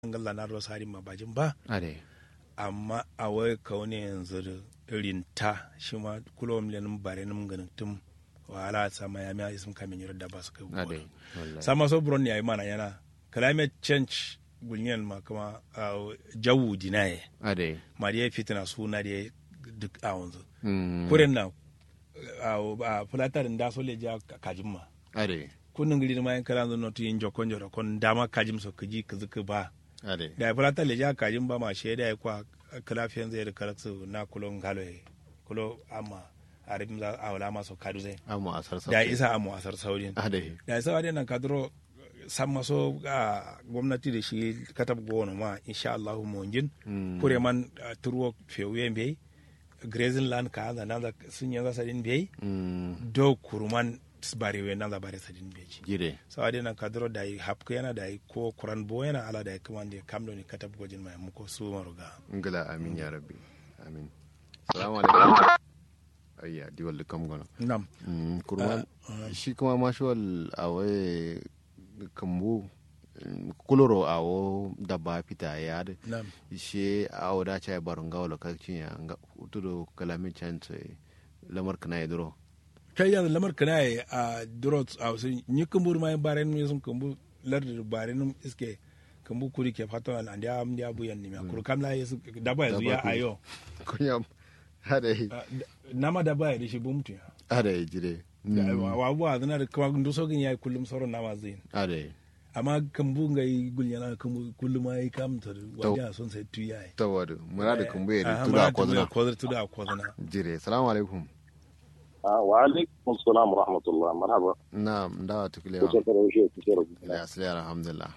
ngalla na rosari ma bajin ba ade amma a wai kaune yanzu da rinta shi ma kulo milenin bare nim ganin tum wala sama ya mi isim kamin yoro da ba su kai ade gona wallahi sama so buron ya yi mana yana climate change gulniyan ma kuma uh, jawu dinaye ade ma da ya fitina suna da ya duk a wanzu mm kuren na a fulatarin da so le ja kajin ma ade kunnin gidi ma yan kala zo notu yin jokon joro kon dama kajim so kaji kazuka ba ade da ya fulata le ja kajin ba ma shaida ya kwa kalafiyan zai da karatsu na kulon galo ya kulo amma a ribin za a wala maso kadu zai amu asar sa da ya isa amu asar saurin ade da ya sawa nan kadro san maso a gwamnati da shi katab gona ma insha Allah mu jin Mm. kure man ah, turwo fewuyen bai grazing land ka da nan da sun yanzu sadin bai mm do kuruman barewe nan da bare sadin bai ji jire sawa dai nan kadro da yi hapka yana da yi ko kuran bo yana ala da yi kuma da kamdo ne katab gojin mai muko su maruga ngala amin ya rabbi amin salamu alaikum ayya diwal kam gono nam Mm, kurma shi kuma mashawal a waye kambu mm, kuloro a wo dabba fita ya da nam shi a wo da cha barun ga wala kakcin ya nga tudo kalamin chance lamar kana ya duro kai yanzu lamar kana yi a durot a wasu ni kumbur ma bare nu sun kumbu lar bare nu iske kumbu kuri ke fata an andi am dia bu yanni ma kuru kamla yesu daba yanzu ya Daba kuri. ayo kunya hada Ah, d- nama daba ya dishi bumtu ya hada jire wa wa bu azna da kuma ndo so gin ya kullum sauran nama zin hada amma kumbu ngai gulyana kumbu kullum ai kam ta wanda son sai tu yayi tawadu murada kambu ya Ah, tuda murad kozna kozna tuda kozna jire salamu alaikum آه وعليكم السلام ورحمة الله مرحبا na ndawa tukile كيف وشيء كثير ya asali alhamdulillah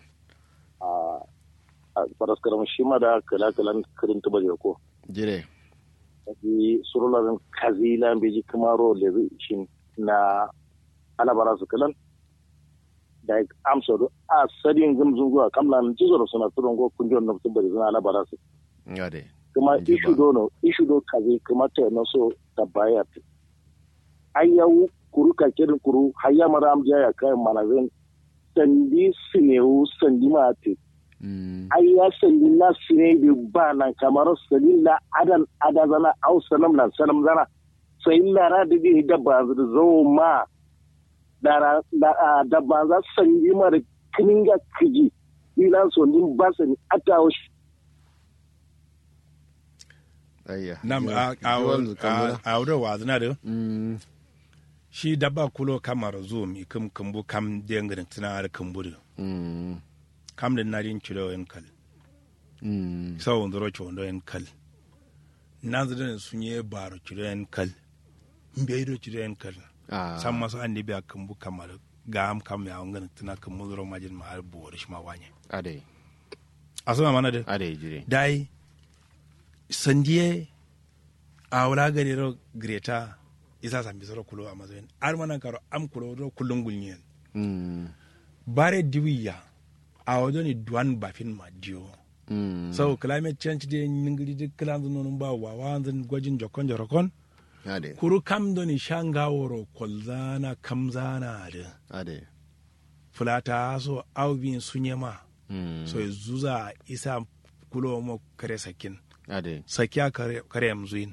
فرس كرم الشيما دا كلا كلا كرين تبجي كو jire في سرلا كازيلا بيجي كمارو لذي شين نا أنا براس كلا da amsa do a sadin gamzun zuwa kamla nan jizoro suna turon go kunjon na tubari suna ala barasu ngade kuma Ji ishu ba. do no ishu do kaze kuma ta na so da bayat ayyawu kuru ka kirin kuru hayya mara am jaya kai manazin sandi sinewu sandi ma te mm ayya sandi na sine bi ba nan kamar sandi la adan adazana au sanam nan sanam zana sai lara da bi da ba zo ma dara da da ba za sandi ma da kininga kiji ila so din ba sani atawo ayya nam Jire. a Jiwal kambu a a wurin wazna da mm shi dabba kulo kamar zo mi kum kumbu kam dengrin tana da kumbu da mm kam da narin ciro yan kal mm sau ndoro chondo yan kal nan zidane sun yi baro ciro yan kal mbe do ciro yan kal ah san masu an dibiya kumbu kamar ga am kam ya wangan tana kumbu zoro majin ma har buwar shi ma wanye ade asuma mana da ade jire dai sandiye a wala gari ro greta isa sambi zoro kulo a mazoyin ar manan karo am kulo ro kullun gulnyen mm bare diwiya a wajo ni duwan bafin ma diyo mm so climate change de ningiri de klanzo non ba wa wanzan gwajin jokon jorokon ade kuru kam do ni shanga woro kolzana kamzana da ade fulata so awbin sunyema mm so zuza isa kulo mo kare sakin ade sakiya kare kare mzuin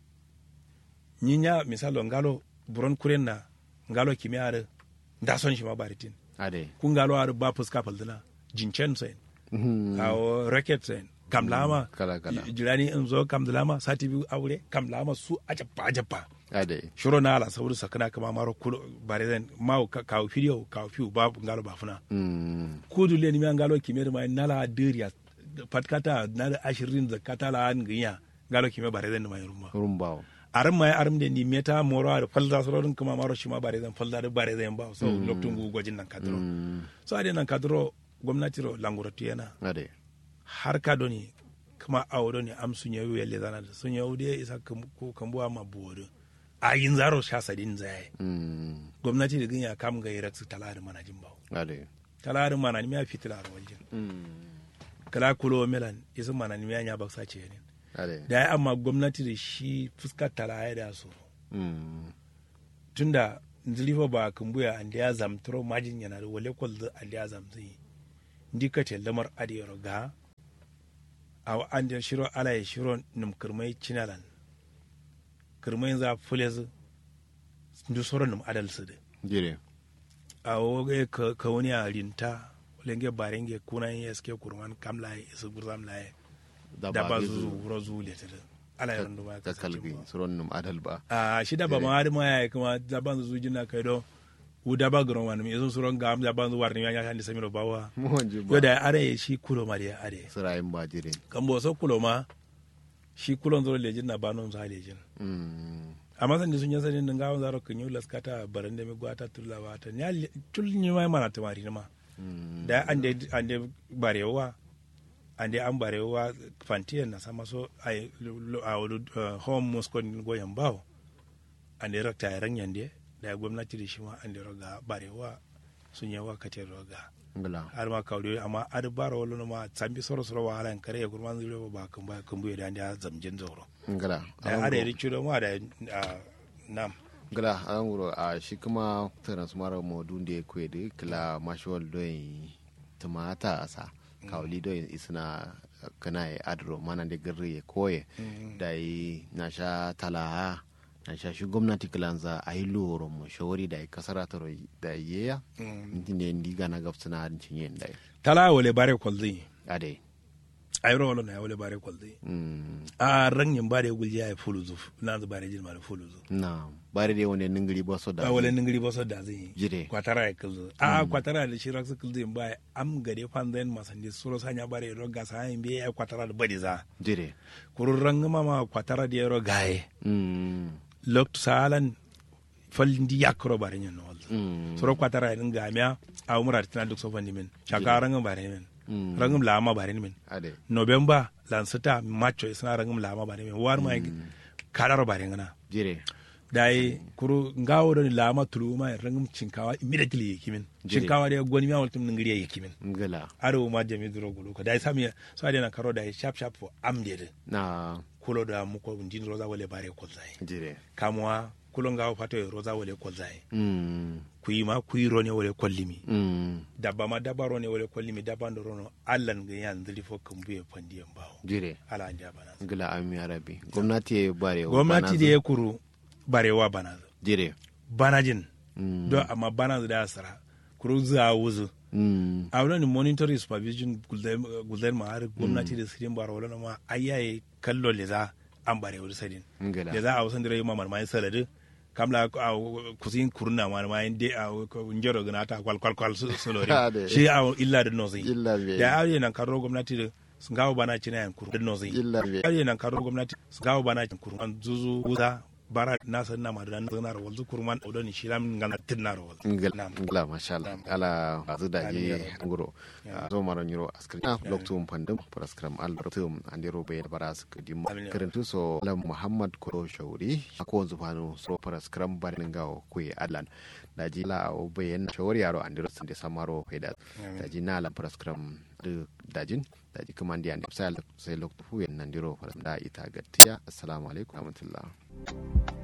nyinya misalo ngalo buron kuren na ngalo kimiyare da son shi ma baritin ade kun ngalo ar ba fuska faldina jincen sai Mhm. kawo racket sai kamlama kala kala jirani in zo kamlama sati biyu aure kamlama su ajabba ajabba ade shiro na ala saboda sakana kama maro kulo bare zan ma kawo fidiyo kawo fiu babu ngalo bafuna mm kudu le ni mi ngalo kimiyar ma nala diriya patkata na ashirin zakata la an ginya ngalo kimiyar bare zan ma yuruma rumbawo aram mai aram de ni meta moro ar falda sororin kuma maro shi ma bare zan falda da bare zan ba so loktun gu gwajin nan kadro mm so ade nan kadro gwamnati ro langurati yana ade har ka doni kuma a wado ne am sun yawo yalle zana da sun yawo da isa kam- ko kambuwa ma buwado a yin zaro sha sadin zai mm gwamnati da ginya kam ga irak su talari mana jin bawo ade talari mana ni ya fitila ro waljin mm kala kulo melan isa mana ni ya baksa ce ne ade da ya amma gwamnati da shi fuskar talaya da su mm tunda nzilifa ba kumbuya andi ya zamtro majin yana da wale kwal andi ya zamzi ndika te lamar adiyar ga a an da shiro ala ya shiro num kirmai cinalan kirmai za fulez ndu soro num adal su de jire a woge ka ka wani a rinta lenge barenge kuna yin eske kurman kamla ya isu gurzam la ya da ba zu wuro zu le ta ala ya rundu ba ta kalbi suron num adal ba a shi da ba ma har ma ya kuma da ban zu jina kai do u da ba gron wani mi sun suron gam da ban zu warni ya kan samiro bawa mu wanje yo ba da are shi kulo ma da are sirayin ba jire kan bo so kulo ma shi kulon zo lejin na banon za lejin Mm. amma san da sun yi sanin nan gawon zaro kan yi laskata baran da mi gwata tulla ba ta ya tul ni ma mana tamari ma Mm. da an da an da barewa an da an barewa fantiyan na sama so ai a wudu home muskon goyen bawo an da rakta ya ranyan da da gwamnati da shi ma an da roga barewa sun yi wakati roga ngala har ma kawde amma ad bara wala no ma sambi soro soro wa halan kare ya kurman zure ba kan ba kan buye da an da zamjin zoro ngala da ada yari chudo ma da ah, nam gala an wuro a shi kuma transmara modun da ya kwe da kila mashawal don tumata a sa kawali don isna kana ya adro mana da gari ya koye da yi na sha talaha na sha shi gwamnati kilanza a yi loro mu shawari da yi kasara ta roi da yi ya ne ndiga na gafsu na harin cinye da yi tala wale bare kwalzi a dai ayro wala na wale bare kwalzi Mm, a rangin bare gulji ya fulu zuf na zu bare jin mara fulu zuf na bari dai wani ningiri ba so da a wale ningiri ba so da zai Jire. kwatara ya kulzu a kwatara da shi raksu kulzu ba am gade fan zan masandi suro sanya bare ro ga sa yin biya kwatara da bari za jire kurun rangama ma kwatara da ro gaye Mm, loktu salan falindi yakro bare nyen wal mm, soro kwatara yin gamia a umra tina duk so fandi min chaka rangam bare min mm, rangam lama bare min a dai november lansata macho isna rangam lama bare min war mai kadaro bare ngana jire dai kuru ngawo don lama tuluma rangam cinkawa immediately yikimin Jire. cinkawa da goni ma waltum ngiri yikimin ngala aro ma jami duro gulu ko dai sami so ade na karo dai sharp sharp fo amde na kulo da muko ndin roza wale bare ko zai jire kamwa kulo ngawo fato e roza wale ko zai Mm, kuyi ma kuyi rone wale kollimi mm, dabba ma dabba rone wale kollimi dabba ndo rono allan ga yan zili fo kambuye pandi en bawo jire ala andi bana ngila ami arabi gwamnati ya bare wa gwamnati bana da ya kuru barewa bana jire banajin Mm, do amma bana da sara kuru za wuzu mm, a wani monitoring supervision gulden ma har gwamnati da sirin bara wala ma ayaye kallo le za an bare wuri sadin ngila da za a wasan dire ma marmai salade kamla a kusin kurna ma ma inde a njoro gana ta kwal kwal kwal su su lori Ade. shi a illa da nozi illa be da ayi nan karo gwamnati da sun gawo bana cina yan kuru da nozi illa be ayi nan karo gwamnati sun gawo bana cin kuru an zuzu wuza bara na san na madana na rawal zu kurman odoni shilam ngana tinna rawal ngila Nam. ngila mashallah ala azu da Amin ya ye rabbal nguro zo maro nyuro askri na loktum pandum praskram al tum andiro be bara su dim Amin ya karantu so alam muhammad ko shauri ako zufanu so praskram bar ngawo ku alan daji la o bayen shawari yaro andiro sun de samaro faida Amin. daji na la praskram de dajin daji kamandi andi sai sai loktu fu yan nandiro da ita gattiya assalamu alaikum wa rahmatullah